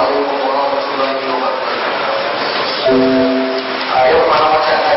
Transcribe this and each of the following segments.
عليكم ورحمة الله وبركاته أيوة أنا مثلا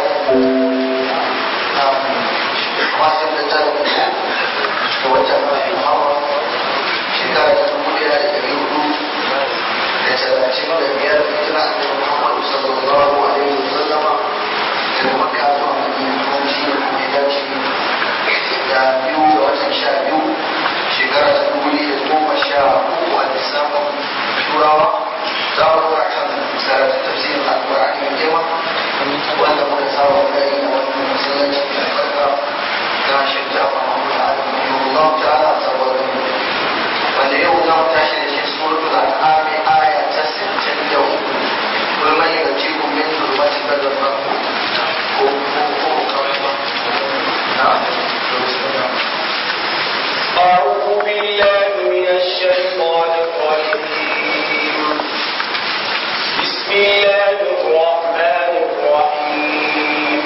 masu da ta rubuta da wata mafi hawa shekara ta dubu ɗaya da ɗari hudu da talatin da biyar tana da muhammadu sallallahu alaihi wa sallama daga makka zuwa madina kuma shi ne kuma ya dace da biyu ga watan sha biyu shekara ta dubu ɗaya da goma sha uku a lissafin turawa za mu ɗora kan karatun tafsirin alƙur'ani mai girma wanda muka saba gani a wannan masallaci mai albarka na shirya wa Muhammad Adam Allah ta'ala saboda wanda yau za mu tashi da shi suratul an'am aya ta 63 kul man yatikum min dhulumati al-barri wal ko ko ko na أعوذ بالله من الشيطان الرجيم بسم الله الرحمن الرحيم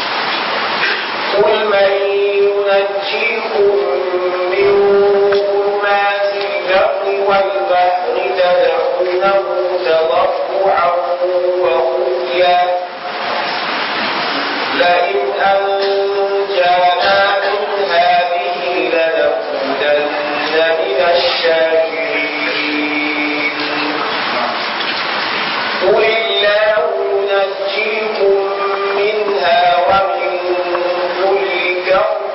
قل من ينجيكم من ظلمات البر والبحر تدعونه تضرعا وخفيا لئن أنجانا من هذه لنكونن من الشاكرين قل الله ينجيكم منها ومن كل كرب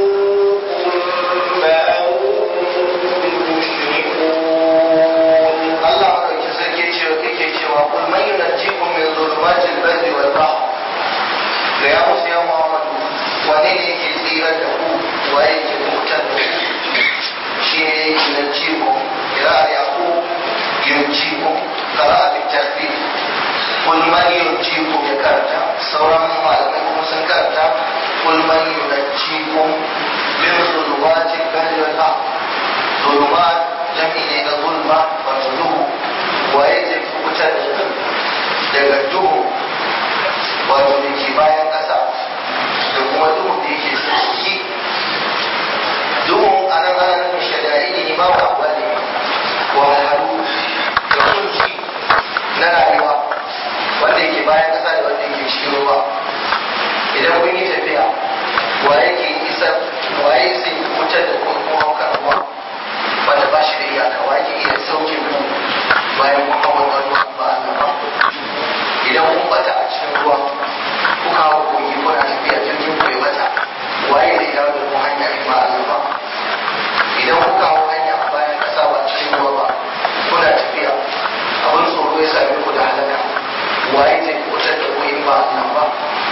ثم أنتم تشركون Allah madauki sarki cewa yake cewa kul man yunajjikum min dhulumati al-barri wal bahr ga ya musu ya Muhammad wane ne yake tsira da ku waye yake kutar da ku shi ne yunajjikum ila yaqub yunajjikum qara'a bi tasbih kul man yunajjikum ya karanta sauran malamai kuma sun karanta kul man yunajjikum min dhulumati al-barri wal bahr dhulumat jam'i ne na zulma wato duhu waye zai kubutar da ku daga duhu wato da ke bayan ƙasa da kuma duhu da yake sauki duhun anan ana nufin shari'a ne ba wa abuwa ne wahalhalu da kunci na rayuwa wanda yake bayan ƙasa da wanda yake cikin ruwa idan kun yi tafiya waye ke isa waye sai kubutar da kuma kuma kan ruwa wanda ba shi da iyaka wa yake iya sauke mu bayan kun hawa wani ba Allah ba idan kun bata a cikin ruwa kuka hawa kogi kuna tafiya jirgin ku ya bata waye zai dawo da ku hanya in ba Allah ba idan kuka hawa hanya a bayan kasa ba cikin ruwa ba kuna tafiya abin tsoro ya same ku da halaka waye zai kubutar da ku in ba Allah ba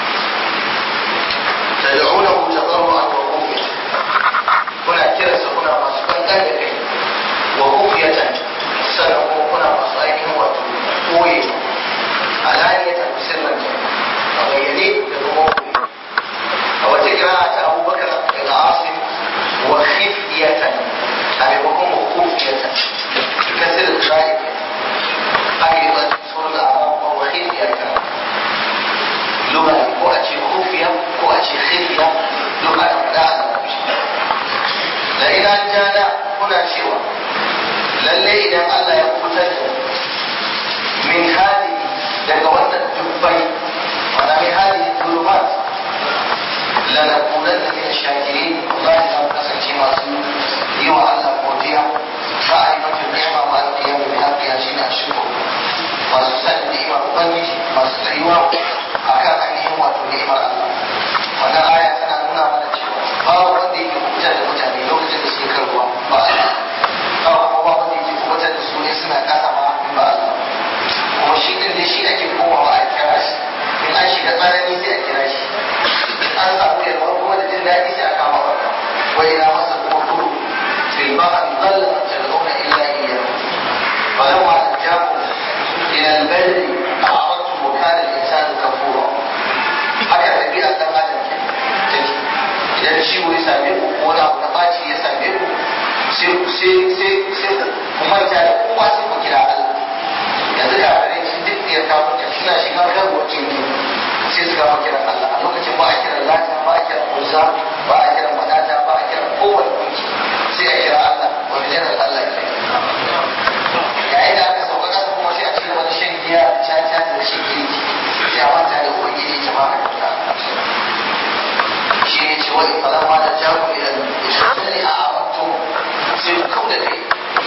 tad'unahu tadarruan wa khufya kuna kiransa kuna masu kankan da kai wa kufiyatan sannan kuma kuna masu ainihin wato koye alaniyatan sirran a bayyane da kuma koye a wata kira'a ta abubakar daga asim wa khifiyatan a maimakon wa kufiyatan kasir da zai haka yi ba sunan da arab wa khifiyatan lugha ko a ce kufiya ko a ce khifiya lugha da a larabci da idan jana kuna cewa lalle idan Allah ya kutar da min hali daga wannan dubbai wanda min hali zulumat lanakunan da min shakirin wallahi za mu kasance masu yi wa Allah godiya ba a yi mata ni'ima ma da yau da haƙiya shi na shukuru masu sanin ni'imar ubangiji masu tsayuwa akan ainihin wato ni'imar Allah wannan aya tana nuna mana cewa babu wanda yake kubutar da mutane lokacin da suke kan ruwa ba Allah ba kuma ba wanda yake kubutar da su ne suna kasa ma in ba Allah kuma shi din da shi ake komawa a kira shi in an shiga tsanani sai a kira shi in an samu yalwa kuma da jin daɗi sai a kama wata wa ila masa kuma kuru fil bahr dhalla tad'una illa iyyahu falamma najjakum ila al-barri a'radtum wa kana al-insanu kafura haka ɗabi'ar ɗan adam ke take idan ciwo ya same ku ko wani abu na ɓaci ya same ku sai sai sai sai ku manta da kowa sai ku kira Allah yanzu da bare shi duk da ya kawo ta suna shiga kan wakil ne sai su kama kiran Allah a lokacin ba a kiran lata ba a kiran uzza ba a kiran manata ba a kiran kowane gunki sai a kira Allah wani janar Allah ke yayin da aka sauka kasa kuma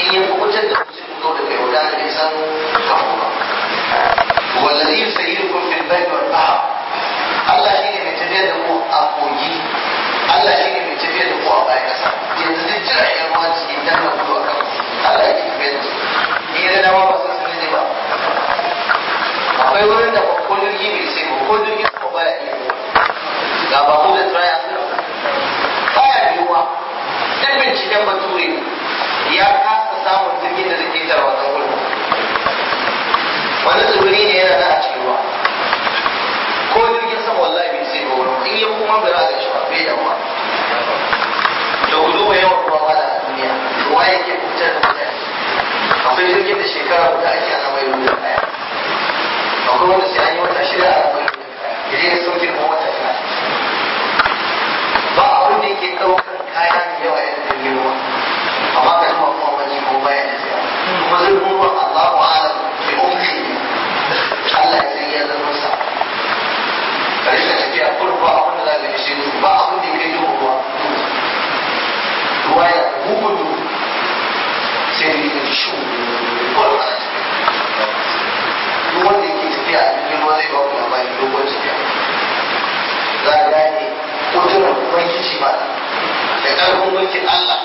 in ya kubutar da mutum ko da kai wadana bai san kanku ba wallazi yusayyirukum fil barri wal bahr Allah shine mai tafiyar da ku a kogi Allah shine mai tafiyar da ku a bayan kasa yanzu duk jiragen ruwa da suke danna gudu a kan Allah yake tafiyar da su ni da dama ba su sun ne ba akwai wurin da ba ko jirgi bai sai ba ko jirgi ko ba ya iya ga ba ko da triangle baya yiwuwa duk binciken bature ya kasa samun jirgin da zai ƙetare wannan wurin wani tsibiri ne yana nan a cikin ruwa ko jirgin sama wallahi bai sai ba wurin in ya kuma bai za shi ba bai da ruwa to ku duba yawan ruwa ma da duniya ruwa yake fitar da mutane akwai jirgin da shekara guda ake ana mai ruwa daya akwai wanda sai an yi wata shida a mai ruwa daya ya je sauke kuma wata shida ba abin da yake ɗaukar kaya mai yawa yana jirgin ruwa amma ka duba kuma wani ko bayan da tsaya kuma zurfin ruwan Allahu a'lam bi umri Allah ya san ya zama sa ka rika tafiya kullum ba abin da za ka ishe su ba abin da ya kai duhu ruwa ruwa ya bugun duhu sai da yake shi kullum ana tafiya duk wanda yake tafiya a cikin ruwa zai ba ku labari dogon tafiya za ka gane kudurar ubangiji ba da ƙarfin mulkin Allah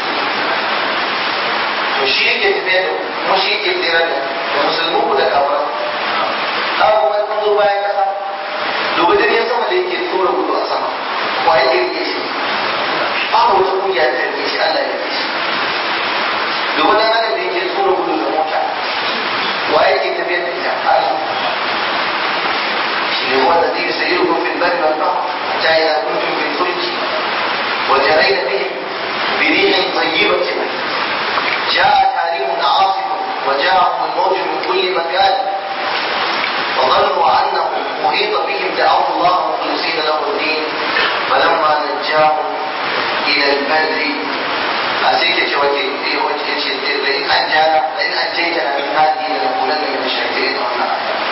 to shi yake tafiya da kuma shi yake tsira da da musulmi ku da kafara haka kuma kun zo bayan kasa dubu jirgin sama da yake tura gudu a sama wa yake rike shi babu wata kungiya da rike shi Allah ya rike shi dubu dan adam da yake tura gudu da mota wa yake tafiya da ita Allah shi ne wanda zai sayi ku fil barri wal bahr hatta idza kuntum fil fulki wa jarayna bihim bi rihin tayyibatin جاء تاريخ عاصف وجاءهم الموج من كل مكان وظنوا انه محيط بهم دعوا الله مخلصين له الدين فلما نجاهم الى البر أسيك توجه لئن أنجانا لئن أنجيتنا من هذه لنكونن من الشاكرين وأنا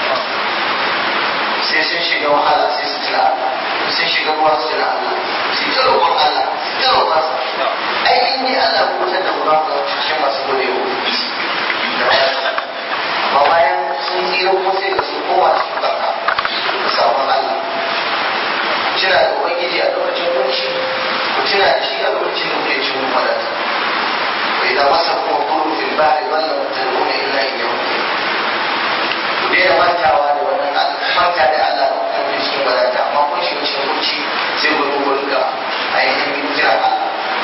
sai sun shiga wahala sai su tuna Allah sun shiga ruwa su tuna Allah su ta roƙon Allah su ta roƙon sa ai in dai Allah ku mutar da mu za mu cikin masu gode wa amma bayan sun tsira kuma sai ga su kowa cikin barka da sabon Allah tuna da ubangiji a lokacin kunci ku tuna da shi a lokacin da kuke cikin wadata wa idan masa kuma kuru fil bahri wallan tad'una illa iyyahu ku daina mantawa da wannan manta da Allah da kuma cikin wadata amma kun shiga cikin kunci sai ku zo ku rinka ainihin kira Allah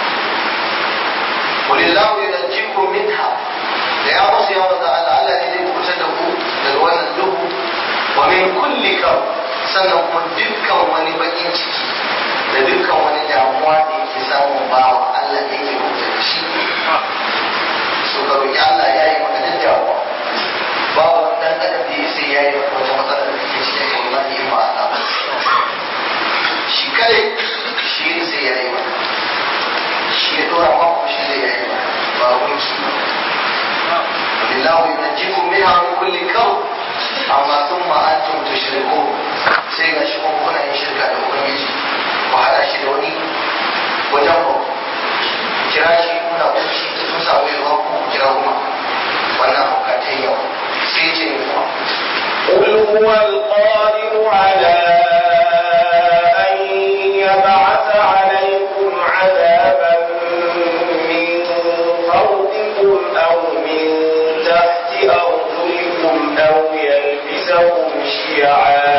ولله ينجيكم منها da ya musu ya manzo Allah Allah ne zai kubutar da ku daga wannan duhu wa min kulli kam sannan kuma dukkan wani bakin ciki da dukkan wani damuwa da yake samun bawa Allah ne yake kubutar da shi so ka roki Allah ya yi maka duk damuwa babu wani dan adam da sai ya yi maka wata matsala da take cikin wallahi in ba Allah shi kare shi sai ya yi maka shi ya dora maka shi zai yi maka ba wani shi ba لله ينجيكم منها من كل كرب amma sun ma'antum tushriku sai ga shi kuma kuna yin shirka da ubangiji ku hada shi da wani wajen ku kira shi kuna kunci sun samu yin ku kira kuma wannan bukatun yau sai ce ne kuma قل هو القادر على أن يبعث عليكم عذابا من فوقكم أو من تحت أرجلكم أو يلبسكم شيعا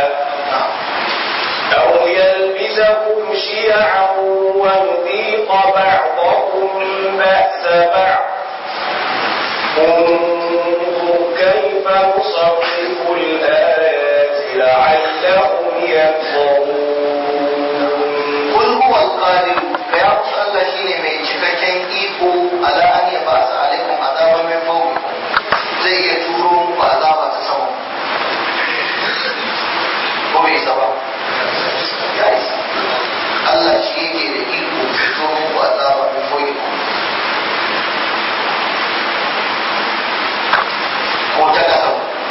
أو يلبسكم شيعا ويذيق بعضكم بأس بعض انظر كيف نصرف الآيات لعلهم يفقهون kul huwa alqadir ka ya musu Allah shine mai cikakken iko ala an ya ba su alaikum azaban min fawqikum zai iya turo muku azaba ta sama ko bai isa ba ya isa Allah shi yake da iko ya turo muku azaba min fawqikum ko ta kasa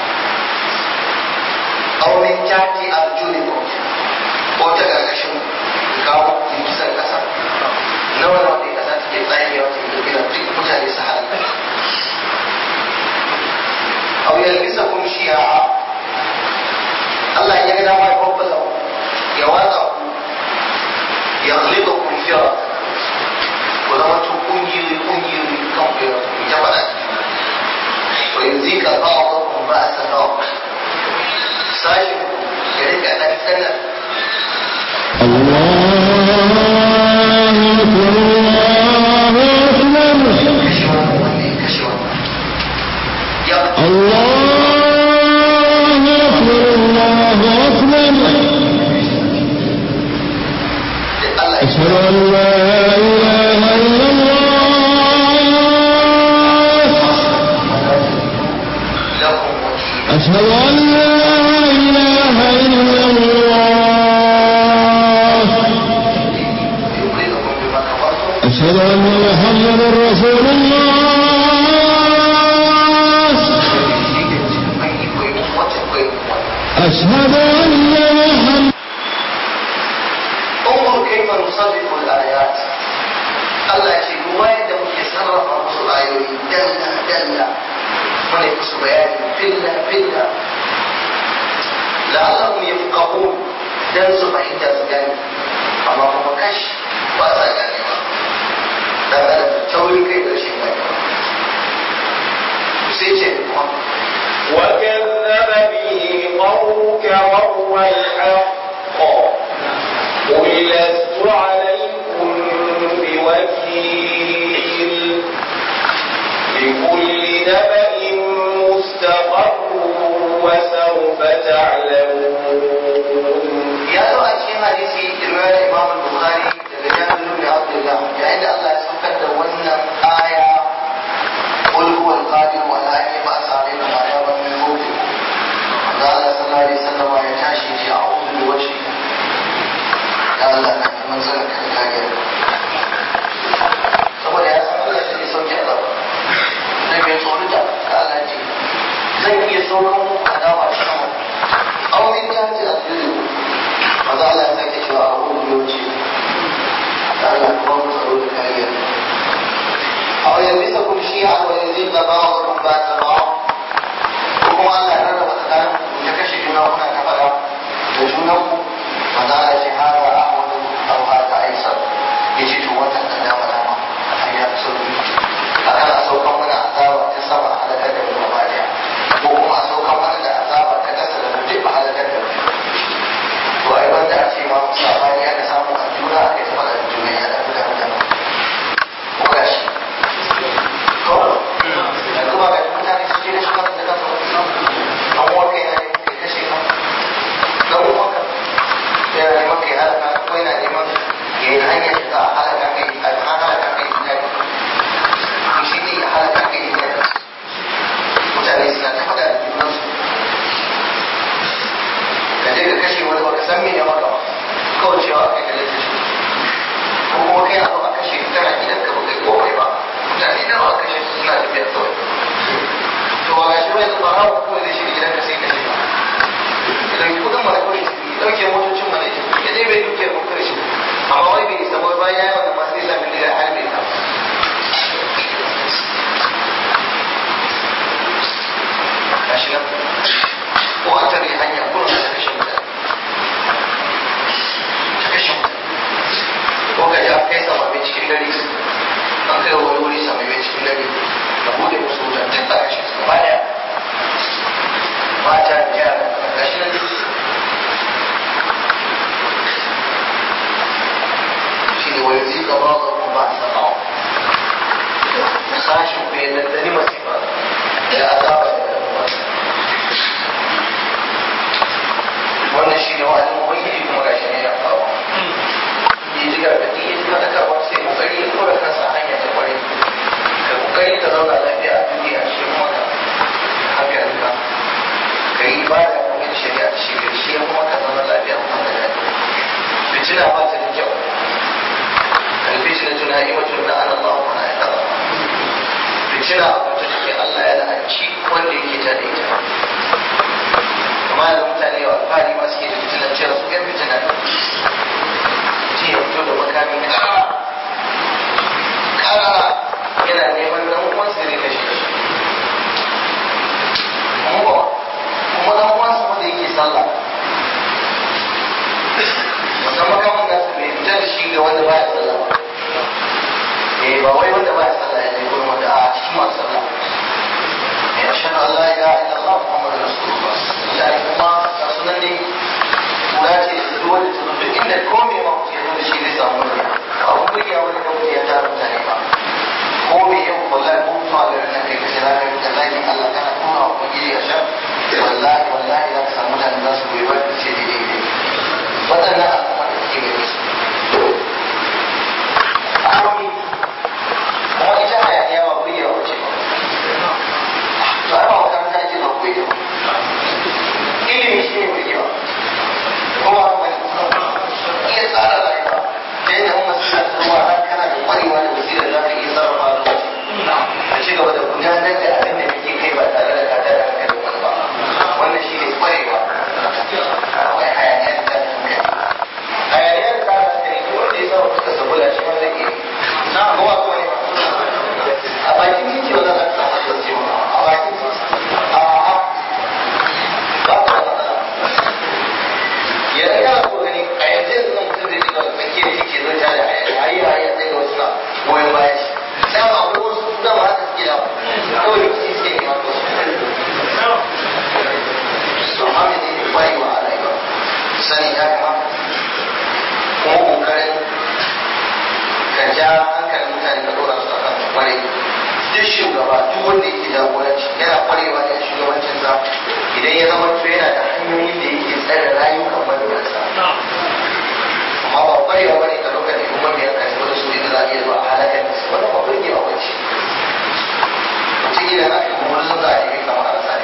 aw min tahti arjulikum ko ta gargashin kawo girgizar kasa aw yalbisakum shi'a Allah ya ga dama ya kwabbasa ku ya watsa ku ya khliqakum fira ku zama tun kungiyoyi kungiyoyi kan ku ya ku ta faɗa wa yuzika ba'dakum ba'sa ba'd sashi ya rika dan tsallar kashe wannan wanda ya kashe wannan ya Allah ya أشهد أن لا إله إلا الله lakum wakil أشهد أن لا إله إلا الله يخرجكم بما كفرتم أشهد أن محمدا رسول الله أشهد أن محمدا انظر كيف نصرف الآيات Allah ce kuma yadda muke sarrafa musu ayoyi dalla dalla muna yi musu bayani filla filla la'allahum yafqahun dan su fahimta su gane amma kuma kash ba sa gane ba dan adam da taurin kai da rashin gane ba sai ce kuma وكذب به قومك وهو الحق قل لست عليكم بوكيل لكل نبأ مستقر وسوف تعلمون ya zo a cikin hadisi riwayar Imam Bukhari daga Jabir ibn Abdullah yayin da Allah ya saukar da wannan aya qul huwa al-qadir wa la yab'ath alaykum adaban min fawqikum da Allah sallallahu alaihi wasallam ya tashi ya ce a'udhu bi wajhi ya Allah ka neman zan ka kage saboda ya san Allah shi ne sauki Allah zai bai tsoro da ka Allah ce zan iya saukan muku adawa a sama aw min tahti al-ardi maza Allah ya sake cewa a hudu yauci da Allah kuma mu tsaro da kariya a wajen bisa kun shi a wajen zai da ba wa kun ba ta ba ko kuma Allah ya rarraba tsakanin ku ta kashe juna kuna ta faɗa da junan ku maza Allah ya ce har wa a wani abu har ta aisa ya ce to wannan kan dama dama a ya fi sauki a kan a saukan mana azaba ta sama a halakar da mu gaba daya ko kuma a saukan mana da azaba ta kasa da mu duk a halakar da mu to ai wanda a ce ma sabani aka samu a juna aka yi faɗa da juna ya ɗafi da mutane ko ga shi to yanzu ba ga mutane su je da shi kansu da kansu an wanka yana neman kai kashe ka dan wanka yana neman kai halaka ko yana neman ya yi hanyar da za a halaka kai a an halaka kai da kai shi ne ya halaka kai da kai mutane suna ta faɗa da junansu ka je ka kashe wani baka san me ya maka ba kawai cewa kai ka je kashe ko kuma kai abu a kashe ka kana gidan ka baka yi komai ba mutane nawa a kashe su suna tafiya kawai to ba gashi ba yanzu ba rawa kawai zai shiga gidan ka sai kashe ka ya dauki kudin mana kawai ya dauke motocin mana ya tafi ya dai bai duke mu kawai shi amma wai bai isa ba bayan ya yi wannan ma sai sami daga harbe ka gashi nan ko an tare hanya ko ta kashe mutane ta kashe mutane ko ka ji an kai sama mai cikin dare an kai wani wuri sama mai cikin dare ka bude musu wutan duk ba kashe su gaba daya mata da yara gashi nan shi ne wani zika ba ka kuma ba sa ba sashin ku ya daddani masifa da azaba da damuwa wannan shi ne wa'adin ubangiji kuma gashi ne ya faru ya ji gargaɗi ya ji faɗakarwa sai kokari ya tura kansa a hanya ta kwarai ka kokari ka zauna lafiya a duniya shi kuma ka hankalinka ka yi ibada kuma da shari'a ta shi shi kuma ka zama lafiya kuma da daɗi fitina ba ta da kyau alfitina tuna ima tuna ana Allah wa na ya fitina a wata take Allah ya la'anci wanda yake ta da ita amma da mutane wa alfahari ma suke da fitinan cewa su yan fitina ne mutum ya fito da makami kara kara yana neman dan uwansa ne kashe shi wani kawai ya tara mutane ba ko me yau wallahi ko mutuwa da nan kai kace za ka yi da zagin Allah kana tura wa kungiri a shan wallahi wallahi za ka samu mutane za su goyi ba ka ce daidai ne waɗannan al'umma da kake gani su akwai kuma ita hayaniya ba kuyi yawa ce ba to ai ba makaranta ake ba kuyi yawa ilimi shi ne kuyi yawa kuma iya tsara rayuwa da yadda mun masu da ruwa har kana da kwarewa da basira za ka iya sarrafa lokaci ka ci gaba da gudanar da abin da kake kai ba tare da kada da hankalin wani ba wannan shi ne kwarewa akwai hayaniya da ta hankali hayaniya da ta hankali duk wanda ya sa suka sabula shi ma zai iya na kowa kuma ne a bakin titi wanda za ka samu da ce a bakin titi a a ba ka da matsala yanzu kana so gani a yanzu yanzu nan mutum zai shiga tsakiyar titi zai ta da hayi hayi sai ga wasu na goyon bayan shi sai ma akwai wasu su dama haka suke da kawai rikici suke nema to su amma me ne kwarewa a rayuwa sani ya kamata kuma kokarin ka ja hankalin mutane ka dora su akan kware duk shugaba duk wanda yake jagoranci yana kwarewa da shugabancinsa idan ya zama to yana da hanyoyin da yake tsare rayukan mabiyansa amma ba kwarewa bane ka ɗauka ne kuma biyar ka shigo da su inda za a iya zuwa a halakar da su wannan ba burgewa ba ce mutum idan aka yi wani sun za a yi kamar a rasa ne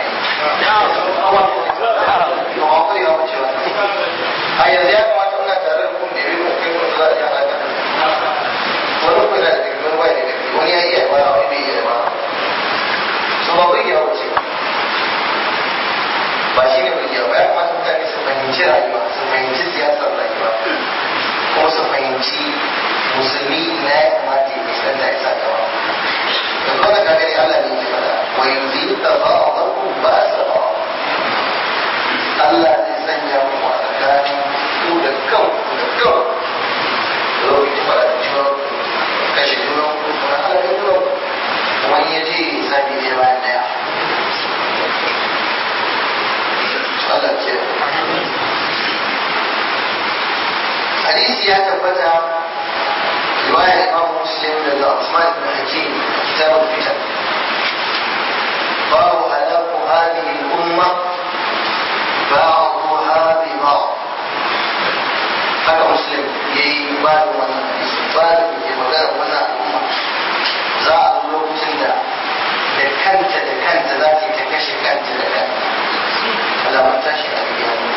ba kwarewa ba ce wannan a yanzu ya kamata muna tare da kun da yi kun kai kun za a yi halakar wani kuma da daga wani bai da gaske wani ya iya ba wani bai iya ba so ba burgewa ba ce ba shi ne burgewa ba ya kamata mutane su fahimci rayuwa su fahimci siyasar rayuwa kuma su fahimci musulmi na ya kamata ya fuskanta ya sa gaba da kuma ka gani Allah ne ke fada wa yuzi da ba a barku ba sa ba Allah zai sanya mu a tsakanin ku da kan ku da kan da lokaci fada da juna kashe juna ku kuma Allah ya juna kuma in ya je sabi ne bayan daya Allah ce hadisi ya tabbata riwayar imam muslim daga Usman ibn Hakim kitabul fitan babu halaku hadhihi al-umma ba'dha bi ba'd haka muslim yayi babu wannan hadisi babu ke magana wannan al'umma za a zo lokacin da da kanta da kanta za ta ta kashe kanta da kanta alamar tashi a kiyama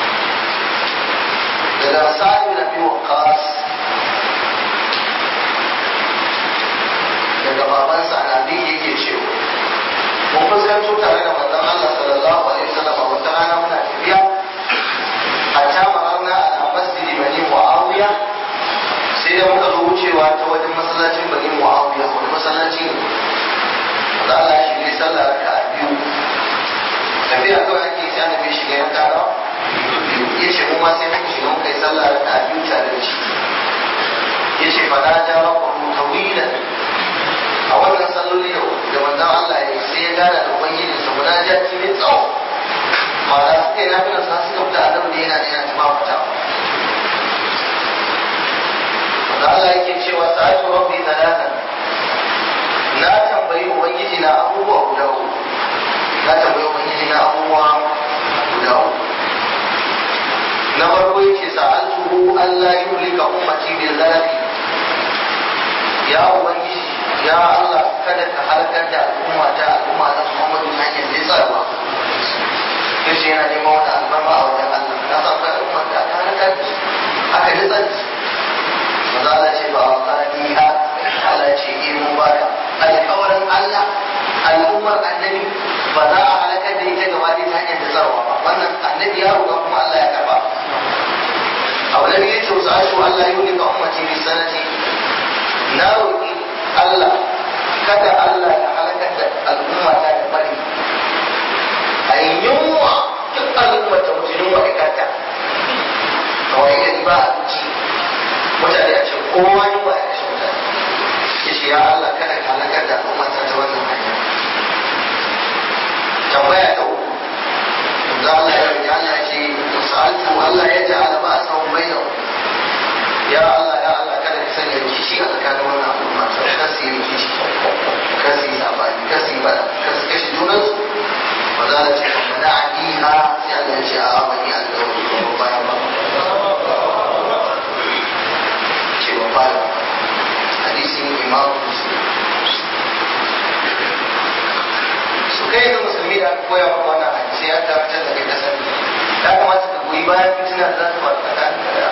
daga sa'ad bin abi waqqas daga babansa annabi yake cewa mun fuskanto tare da manzon Allah sallallahu alaihi wasallam a wata rana muna tafiya hatta mararna ala masjid bani muawiya sai da muka zo wucewa ta wajen masallacin bani muawiya wani masallaci ne da Allah shi ne sallah raka'a biyu tafiya kawai ake sai annabi shiga ya kara ya ce mu ma sai muka shiga muka yi sallah raka'a biyu tare da shi ya ce fa na ja rabbahu tawilan a wannan salloli da manzon Allah ya sai ya gana da ubangiji sa munajati ne tsawo ma'ana suka yi nafilar sa suka fita annabi da yana da yana tuma fita da Allah yake cewa sa'atu rabbi talatan na tambayi ubangiji na abubuwa guda uku na tambayi ubangiji na abubuwa guda uku na farko yace sa'altuhu Allah yuhlika ummati bil zalafi ya ubangiji ya Allah kada ka halakar da al'umma ta al'umma na Muhammadu ta hanyar nitsarwa yace yana neman wani albarma a wajen Allah na sa kai al'umma ta aka halakar da su aka nitsar da su maza Allah ce ba a tsari ha Allah ce eh mun baka alƙawarin Allah al'ummar annabi ba za a halakar da ita gaba ɗaya ta hanyar nitsarwa ba wannan annabi ya roƙa kuma Allah ya karba abu da ya ce wasu ashu Allah yi wani ka ummati bi sanati na roƙi Allah kada Allah ya halakar da al'umma ta da bari a yi yunwa duk al'umma ta mutu yunwa da kata kawai gari ba a ci mutane a ce kowa yunwa ya kashe mutane ya ce ya Allah kada ka halakar da al'umma ta ta wannan hanya tambaya ta uku da Allah ya roƙi Allah ya ce sa'altu Allah ya ja'ala ba'sahum bainahum ya Allah ya Allah kada ka sanya rikici a yi rikici kar su yi sabani kar su yi bada kar su kashe junansu ba za a ce ba mana a niha sai Allah ya ce a amani a da wani bayan ba ce ba bayan hadisin imam muslim su kai da musulmi da aka koya maka wannan hadisi ya tabbatar da kai kasar ya kamata ka goyi bayan fitina da za ta faru tsakanin da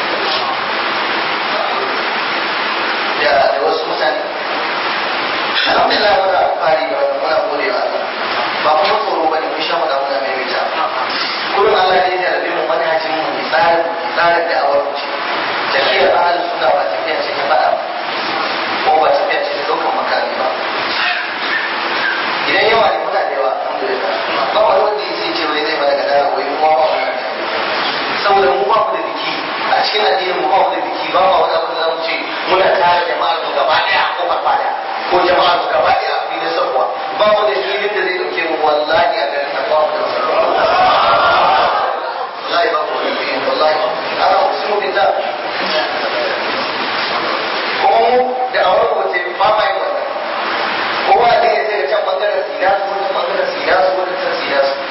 da da wasu mutane alhamdulillah muna fari da wannan muna gode wa Allah ba kuma tsoro bane mun sha mada muna mai mita kullum Allah ne ya rabe mu manhajin mu ne tsarin tsarin da awar mu ce tafiyar ahlus sunna ba tafiya ce ta fada ba ko ba tafiya ce ta daukan makami ba idan yawa ne muna da yawa alhamdulillah ba wani wanda ya ce wai zai mana gadara wai mu ba wannan saboda mu ba mu da biki a cikin addinin mu ba mu da biki ba ma wani abu da zamu ce muna tare jama'ar mu gaba daya ko farfada ko jama'ar mu gaba daya a filin sabuwa ba mu da filin da zai dauke mu wallahi a garin nan ba mu da wallahi ba mu da filin wallahi ana usimu billah kuma mu da awar mu ce ba ma yin wannan kowa da ya sai can bangaren sina su wani bangaren sina su wani can sina su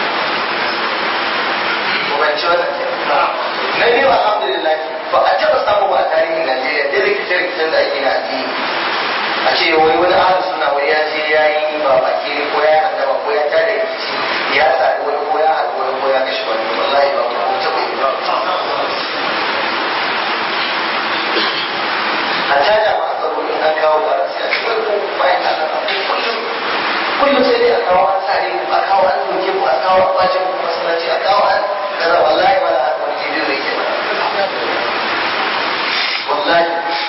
ko ban ci wannan na biyu alhamdulillah ba a taɓa samu ba a tarihin Najeriya da rikice-rikicen da ake na addini a ce wai wani ahlu suna wai ya je ya yi ba baki ko ya handama ko ya tada rikici ya sadu wani ko ya haɗu wani ko ya kashe wani wallahi ba ko taɓa yi ba a caja ma tsaro in an kawo ba sai a ce wai ko bayan Allah a kullum kullum sai dai a kawo an sare ku a kawo an doke ku a kawo an ɓace ku masallaci a kawo an kaza wallahi ba da wani jibiyo yake ba wallahi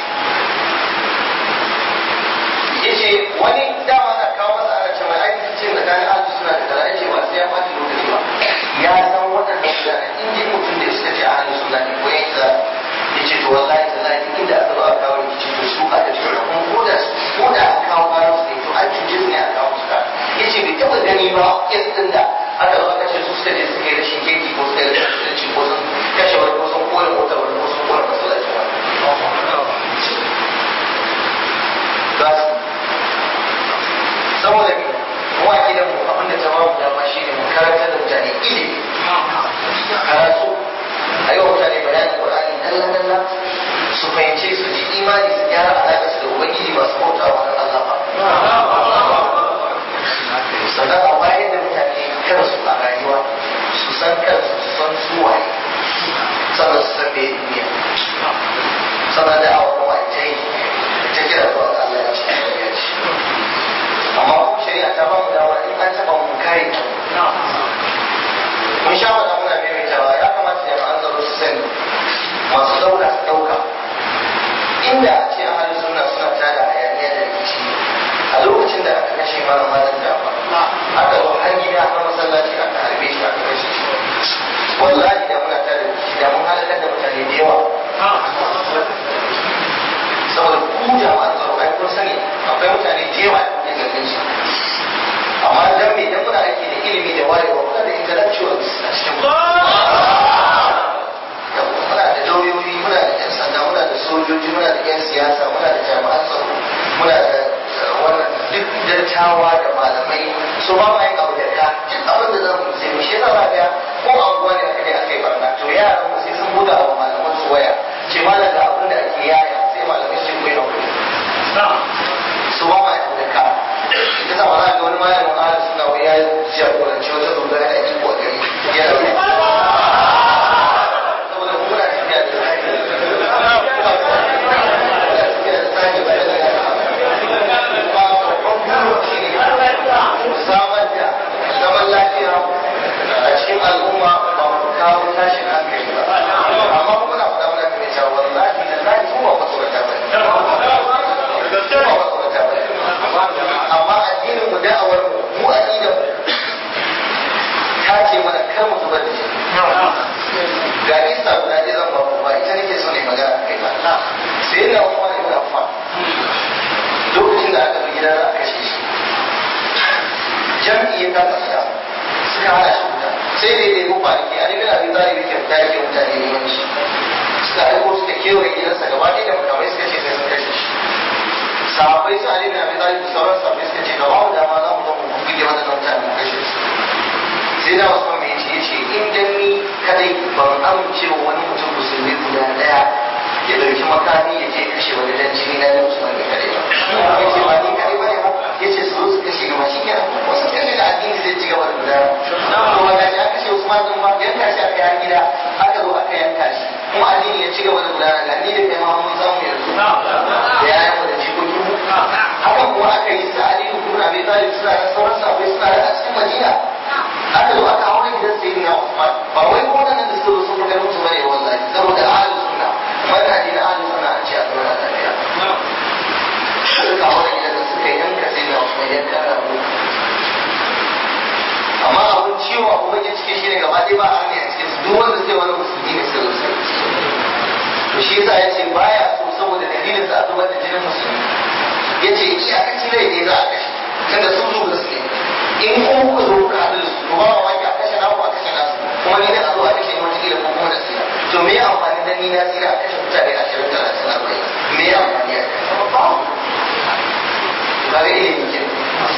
yace wani dama na kawo masa ana cewa ai cikin da kan azu suna da kaza yace ba sai ya fata lokaci ba ya san waɗannan mutane in ji mutum da suka ce ahli sunna ne ko yanki za yace to wallahi tallahi duk inda aka zo aka kawo rikici to su aka ce kuma ko da ko da aka kawo karo su ne to an cuce su ne a kawo su ka yace bai taɓa gani ba kes din da aka zo aka ce su suka je suka yi rashin kirki ko suka yi rashin kirki ko sun kashe wani ko sun kore motar wani ko sun kore masallacin wani za su saboda me mu a gidan mu abin da ta ba mu dama shi ne mu karanta da mutane ilimi karatu a yi wa mutane bayanin qur'ani dalla dalla su fahimce su ji imani su gyara alaƙa su da ubangiji masu bauta wa Allah ba sannan a bayan da mutane kansu a rayuwa su san kansu su san su waye sannan su san me duniya sannan da awa kuma ita yi ta kira zuwa ga Allah ya ce ya ce amma kuma shari'a ta ba mu dama in an taɓa mu kare ta mun sha wata muna maimaitawa ya kamata jama'an tsaro su sani masu ɗauka su ɗauka inda a ce ahalin suna suna tada hayaniya da rikici a lokacin da aka kashe mana malam jafa aka zo har gida na masallaci aka harbe shi aka kashe shi wallahi da muna tada rikici da mun halakar da mutane da yawa saboda ku jama'an tsaro ai kun sani akwai mutane da yawa da ke zargin su amma dan me dan muna aiki da ilimi da wayewa muna da intellectuals a cikin mu muna da lauyoyi muna da yan sanda muna da sojoji muna da yan siyasa muna da jami'an tsaro muna da wannan duk dattawa da malamai so ba ma yin abu da ka duk abin da zamu sai mu shi zama ga ko abuwa ne aka je aka yi barna to yaran mu sai sun buga wa malaman su waya ce malam ga abin da ake yaya sai malamai su koyi hakuri su ba ma yin abu da ka ita sa ba za ga wani malamin ahli suna wai ya jagoranci wata dogara da iko a gari yana saboda mu muna tafiya da tsari samar da zaman lafiya a cikin al'umma ba mu kawo tashin hankali ba amma muna faɗa muna kuma cewa wallahi da zai kuma ba tsorata ba ne kuma ba tsorata ba ne amma addinin mu da'awar mu mu aqidar mu ta ce mana kar mu zubar da shi ga isa guda ɗaya zan ba ku ba ita nake so ne magana kai ba sai na umar ibn affan lokacin da aka zo gida za a kashe shi jam'i ya kasa fita suka hana shi fita sai dai dai ko kwanaki a nufin abin zari yake fita yake mutane neman shi suka aiko suka kewaye gidansa gaba ɗaya da makamai suka ce sai sun kashe shi sahabbai su Ali bin Abi Talib da sauran sahabbai suka ce ga babu dama za mu zo mu buge wannan mutane mu kashe su sai da Usman mai ce yace in dan ni kadai ban amince wa wani mutum musulmi guda daya ya dauki makami ya je kashe wani dan jini na Usman ne kadai ba yace ba ni kadai bane ba yace su zo su kashe gaba shi kenan wasu kashe da addini zai ci gaba da gudana to wanda ya kashe Usman din ma yanka shi aka yi gida aka zo aka yanka shi kuma addini ya ci gaba da gudana ga ni da kai ma mun samu yanzu da yayan mu da jikokin mu hakan kuma aka yi sa Ali ibn Abi Talib suna da sauran sahabbai suna da a cikin Madina aka zo aka haura gidan sayyidina Usman ba wai ko nan da suka zo sun kai musu bane wallahi saboda ahlus sunna manhaji na ahlus sunna an ce a zauna lafiya suka haura gidan da suka yanka sayyidina Usman ya kara mu amma abun ciwo abu bakin cikin shi ne gaba ɗaya ba a ne a cikin su duk wanda suke wani musulmi ne suka zo to shi yasa ya ce baya so saboda dalilin sa a zubar da jinin musulmi ya ce iyakaci rai ne za a kashe tunda sun zo gaske in kuma kuka zo kuka haɗu da su to ba mamaki a kashe naku a kashe nasu kuma ni da a zo a kashe ni wata kila ko kuma da tsira to me amfani dan ni na tsira a kashe mutane ashirin talatin arba'in me amfani a kashe ba ba ga ilimi ke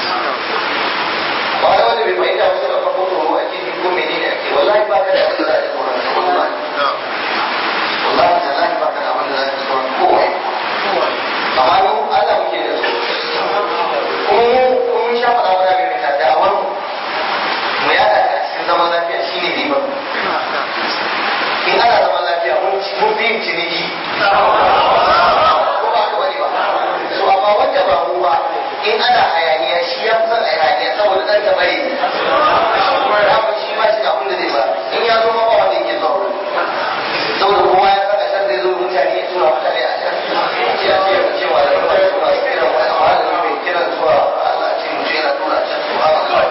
ba da wanda bai fahimta wasu da farko tsoro ake ji ko menene ake wallahi ba ka da abin da za a ji tsoron sa wallahi wallahi tallahi ba ka da abin da za a ji tsoron kowai amma mu Allah muke da su kuma mu mun sha faɗa mana mai ta da'awar mu mu yada ta cikin zaman lafiya shine ribar in ana zaman lafiya mun ci mun fi yin ciniki ko ba ka bane ba so amma wanda ba mu ba in ana hayaniya shi ya fi son a hayaniya saboda ɗan ta bari ne shi ma shi da abin da zai ba in ya zo ma ba wanda yake zuwa wurin saboda kowa ya saka shan zai zo mutane ya tura mutane a can ya ce ya ce wa da kuma ya tura su kiran wani amma da mai kiran zuwa Allah ce mutum yana tura can su haka kawai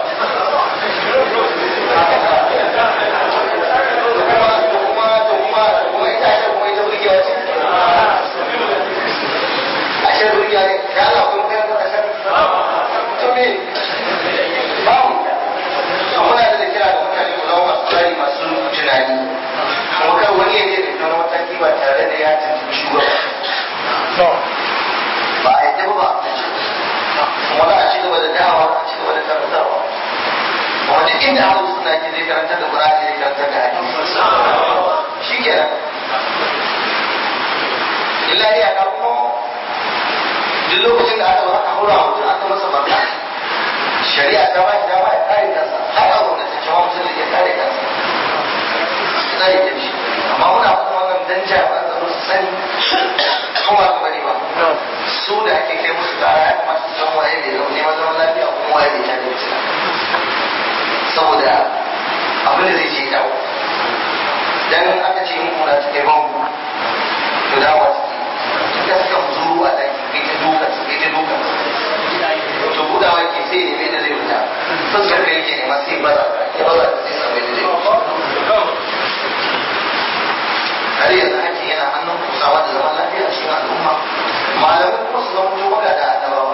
to kuma to kuma to kuma to kuma ita ce kuma ita burgewa ce a shan burgewa ne ya Allah kuma kai ka shan to me babu muna da kira ga mutane ku zama masu tsari masu tunani kuma kar wani ya je da wani mataki ba tare da ya tuntuɓi shugaba ba a yadda ba kuma za a ci gaba da dawa a ci gaba da karantarwa kuma duk inda abu suna ke zai karantar da Qur'ani zai karantar da hadisi shi kenan illa ya ka kuma duk lokacin da aka zo aka haura mutum aka masa barna shari'a ta ba shi dama ya kare kansa har a gwamnatance ma mutum da ya kare kansa tsare da shi amma muna kuma wannan dan jami'an tsaro su sani ko ba ka bari ba su da ake kai musu kara ya kamata su san waye mai zaune ma zaman lafiya kuma waye mai tada fitina saboda abin da zai ce dawo dan aka ce muku na ta kai banku to dawo a ciki ka suka zuru a daki kai ta dukan su kai ta dukan su to budawa ke sai ne mai da zai fita fuskar ka yake nema sai baza ya baza sai samu da zai har yanzu hakki yana hannun kusawa da zaman lafiya a cikin al'umma malamai kuma su zama tuba ga da annabawa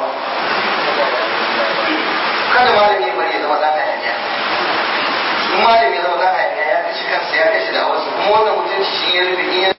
kada malami ya bari ya zama dan hayaniya in malami ya zama dan hayaniya ya kashe kansa ya kashe da wasu kuma wannan mutunci shi ya rufe in ya